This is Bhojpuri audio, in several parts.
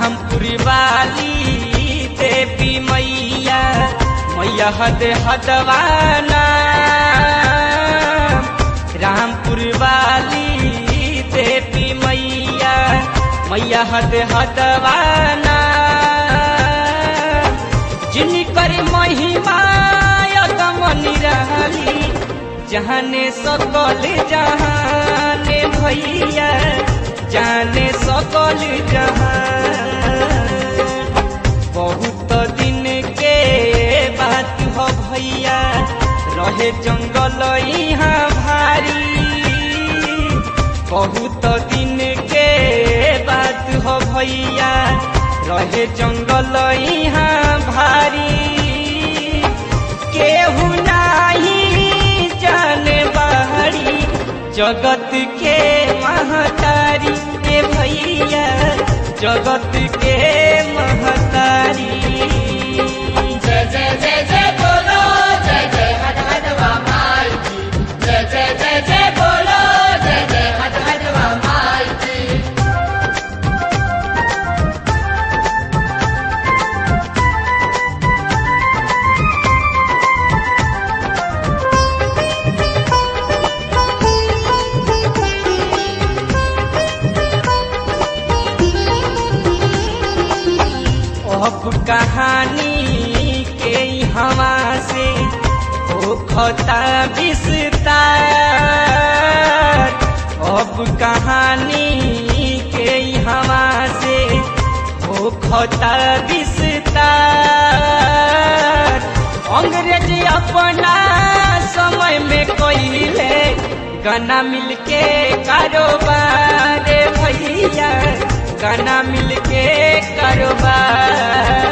रामपुरी वाली देवी मैया मैया हद हदवाना रामपुर वाली देवी मैया मैया हद हदवाना जिनकर महिमा यदम निराली जहाने सकल जहाने भैया जाने सकल जहान बहुत दिन के बात हो भैया रहे जंगल यहाँ भारी बहुत दिन के बात हो भैया रहे जंगल यहाँ भारी केहू नाही जाने बाहरी जगत के महतारी ए भैया जगत के महतारी जय जय जय जय बोलो जय जय हट हटवा माई की जय जय जय जय बोलो जय जय हट हटवा माई की अब कहानी के हवा से हो खता विस्तार अब कहानी के हवा से हो खता विस्तार अंग्रेज अपना समय में कोइले गाना मिलके कारोबार भैया गाना मिलके कारोबार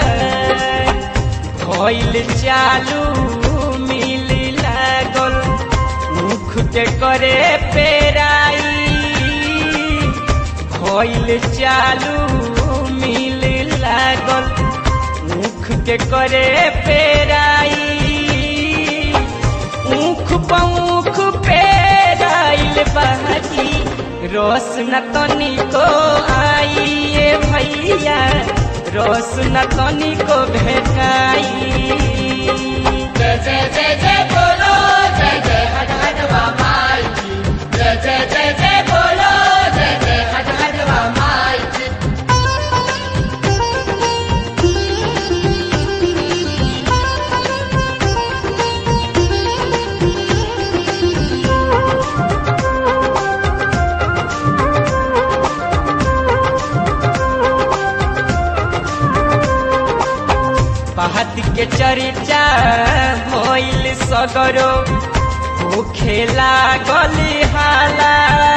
भइल चालू मिल लागल मुख के करे पेराई भइल चालू मिल लागल मुख के करे पेराई ऊख पौख पेराइल बाकी रोस न तनिको आई ए भैया रोस न तनिको भेटाई जय जय जय जय बोलो जय जय हट हटवा माई की जय जय जय जय बोलो जय जय हट हटवा माई की बात के चर्चा भइल सगरो हो खेला गली हाला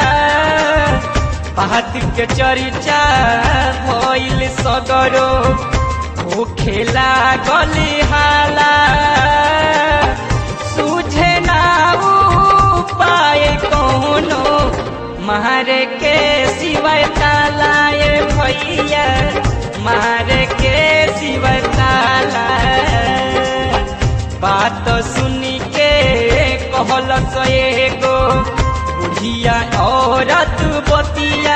बात के चर्चा भइल सगरो हो खेला गली हाला सूझे ना उपाय कोनो मारे के सिवाय तालाए भैया मारे के सिवाय ताला बात सुनी के कहल एगो बुढ़िया औरत बतिया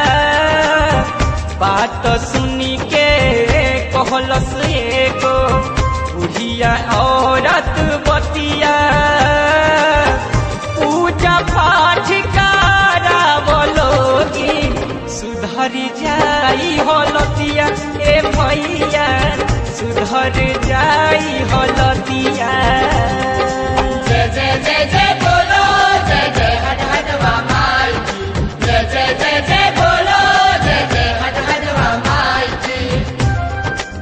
बात सुनी के कहल एगो बुढ़िया औरत बतिया पूजा पाठ करावलोगी सुधर जाई हलतिया ए भैया सुधर जाई हलतिया जय जय जय जय बोलो जय जय हट हटवा माई की जय जय जय जय बोलो जय जय हट हटवा माई की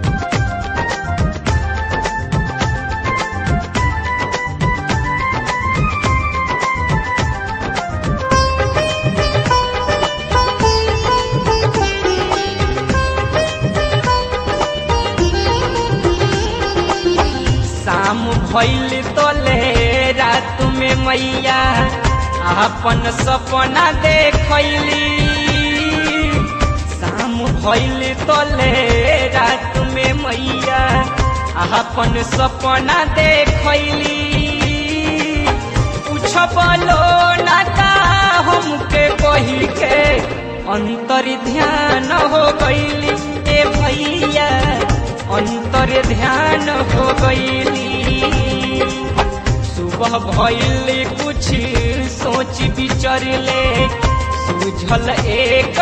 शाम भइल तोले रात में मैया अपन सपना देखैली शाम भइल तोले रात में मैया अपन सपना देखैली पूछबलो ना का हमके कही के अंतर ध्यान हो गईली ए गईली सुबह भइल कुछ सोच विचरले सूझल एक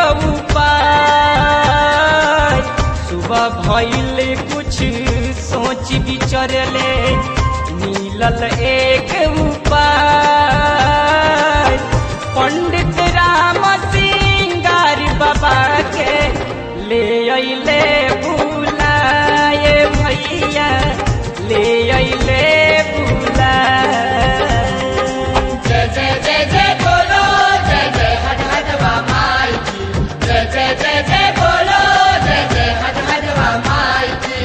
उपाय सुबह भइल कुछ सोच विचरले मिलल एक उपाय पंडित राम सिंगार बाबा के ले अइले बुलाए भैया ले अइले बुलाए जय जय जय जय बोलो जय जय हट हटवा माई की जय जय जय जय बोलो जय जय हट हटवा माई की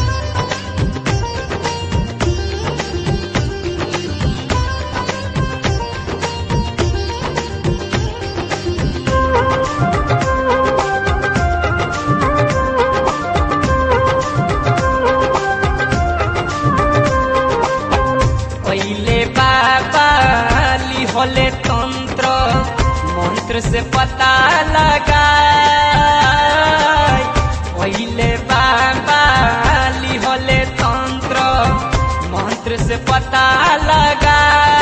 पहले बाबा लिहले तंत्र मंत्र से पता लगा पहले बाबा लिहले तंत्र मंत्र से पता लगा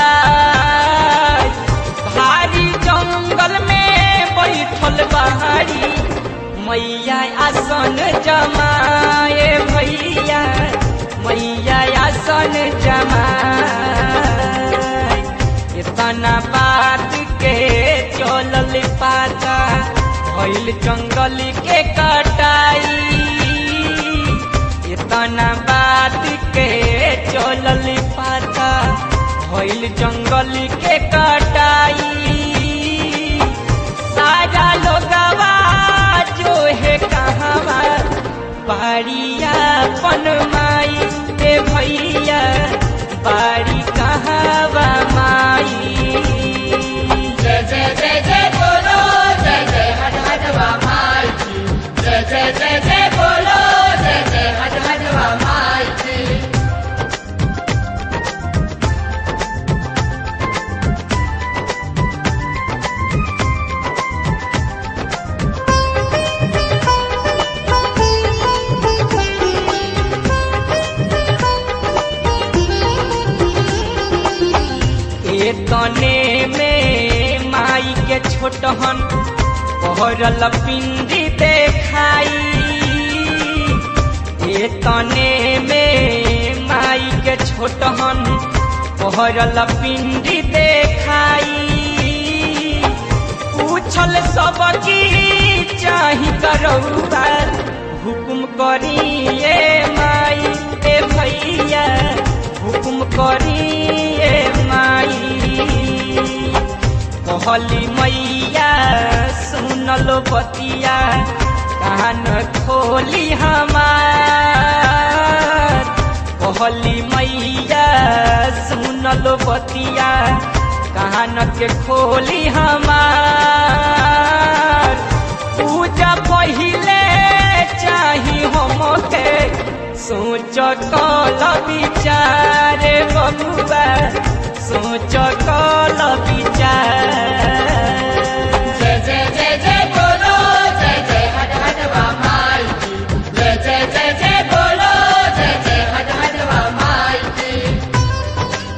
भारी जंगल में बैठल बहारी मैया आसन जमाए भैया मैया आसन जमाए इतना बात के चलल पाता भइल जंगल के कटाई इतना बात के चलल पाता भइल जंगल के कटाई सारा लोगवा जो है कहवा बाड़िया पन माई ए भैया बाड़ी कहवा माई जय जय जय जय बोलो जय जय हट हटवा माई की जय जय जय जय बोलो जय जय हट हटवा माई की ए तने में माई के छोटहन पहरल पिंडी देखाई ए तने में माई के छोटहन पहरल पिंडी देखाई पूछल सब की चाही करौबा हुकुम करिए माई ए भैया हुकुम करिए माई कहली मैया सुनल बतिया कान खोली हमार कहली मैया सुनल बतिया कान के खोली हमार पूजा पहिले चाही हमके सोच कल विचार बबुआ सोच कल विचार जय जय जय जय बोलो जय जय हट हटवा माई की जय जय जय जय बोलो जय जय हट हटवा माई की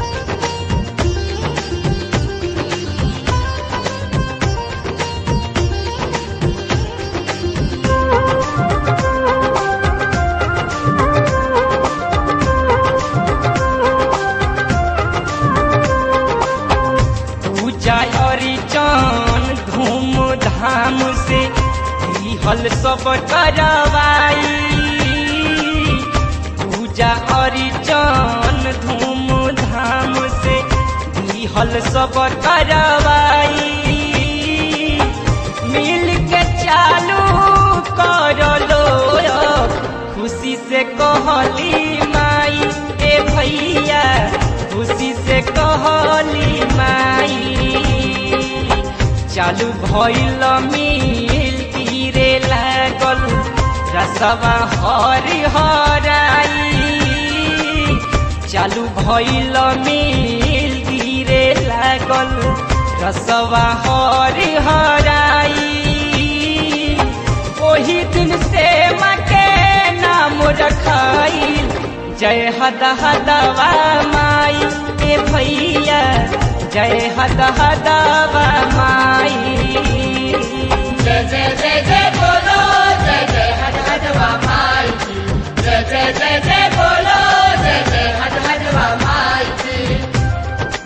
पूजा अरिचन धूम धाम से हल सब करवाई पूजा अरिचन धूम धाम से हल सब करवाई मिल के चालू कर लो खुशी से कहली माई ए भैया खुशी से कहली माई चालू भइल मिल तीरे लागल रसवा हरि हराई चालू भइल मिल तीरे लागल रसवा हरि हराई ओही दिन से माँ के नाम रखाइल जय हद हदवा माई ए भैया जय हद हदवा माई जय जय जय जय बोलो जय जय हट हटवा माई की जय जय जय जय बोलो जय जय हट हटवा माई की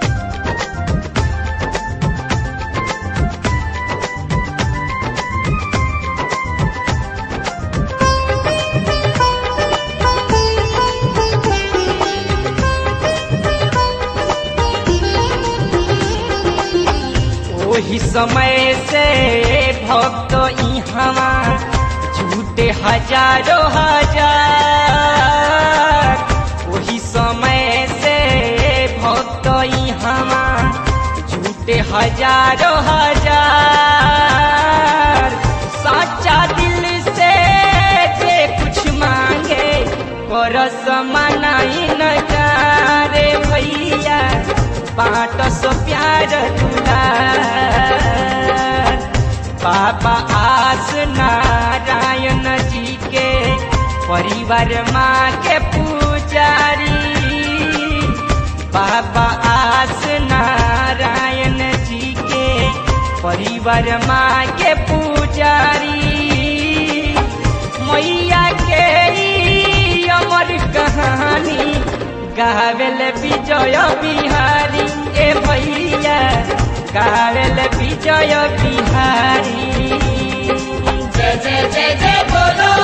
ओही समय से भक्त इहवा झूठे हजारों हजार ओही समय से भक्त इहवा झूठे हजारों हजार सच्चा दिल से जे कुछ मांगे करस मनाई न करे भैया बाट सो प्यार दुलार बाबा आस नारायण जी के परिवार माँ के पुजारी बाबा आस नारायण जी के परिवार माँ के पुजारी मैया के ई अमर कहानी गावेल विजय बिहारी ए भैया गावेल विजय बिहारी जय जय जय जय बोलो